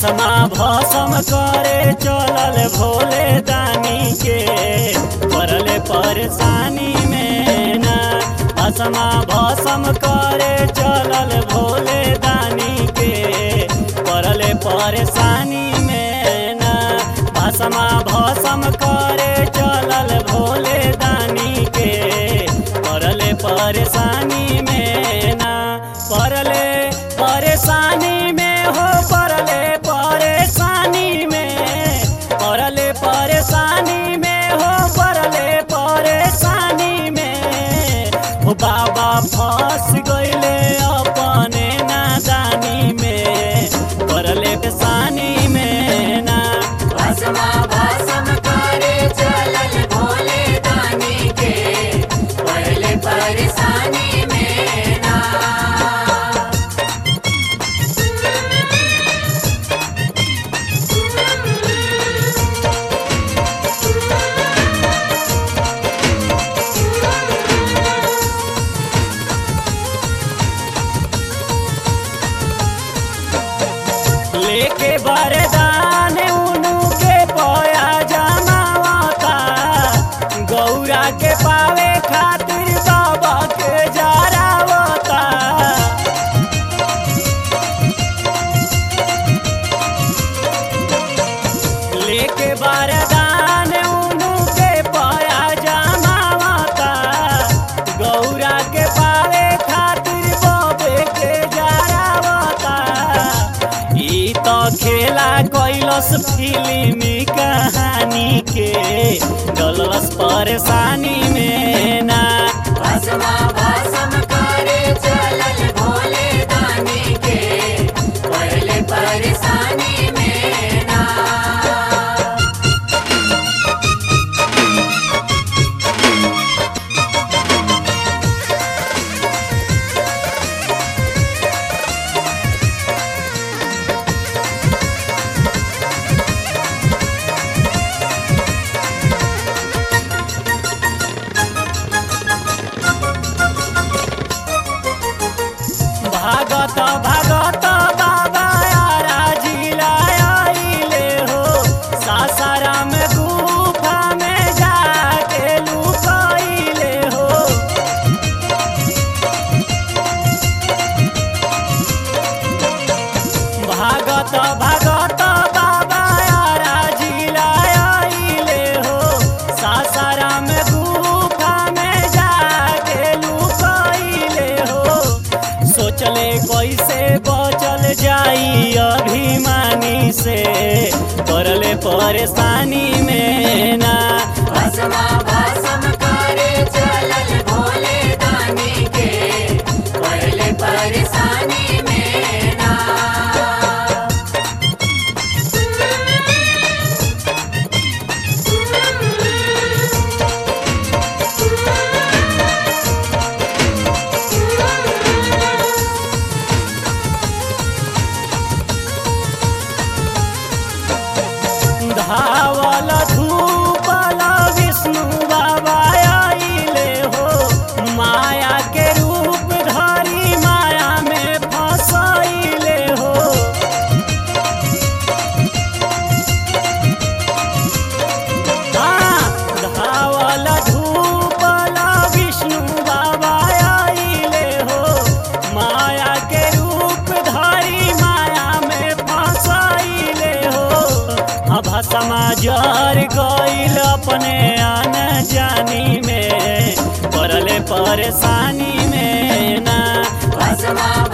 भसमा भसम करे चलल भोले दानी के पड़ले परेशानी में ना भसमा भसम करे चलल भोले दानी के पड़ले परेशानी में ना भसमा भसम करे चलल भोले दानी के पड़ले परेशानी में ना पड़ले परेशानी में हो पड़ले परेशानी में पड़ले परेशानी में हो पड़ले परेशानी में हो बाबा फंस गईले अपने नादानी में पड़ले परेशानी में ना भस्मा भस्म करे चलल भोले दानी के पहले परेशानी में ना लेके बरदान उनु के पया जमावता गौरा के पावे खातिर बाबा के जरावता लेके बरदान उनु के पया जमावता गौरा के पावे खातिर बाबे के जरावता ई तो खेला कैलस फिल्मी कहानी के डलस परेशानी में ना भस्मा भस्म करे चलल भोले दानी के पहले परेशानी में ना भागत भागत बाबा यारा जिला आइले हो सासाराम गुफा में जाके लुकाइले हो भागत भागत बाबा यारा जिला आइले हो सासाराम गुफा में जाके लुकाइले हो सोचले कैसे बचल जाई अभिमानी से करले परेशानी में ना भस्मा भस्म करे चलल भोले दानी के पहले परेशानी में ना धावल धूपल विष्णु बाबा आइले हो माया के रूप धरी माया में फसैले हो हाँ, धावल धूपल विष्णु बाबा आइले हो माया के रूप धरी माया में फसैले हो अब समाजर गईल अपने आन जानी में पड़ले परेशानी में ना भस्मा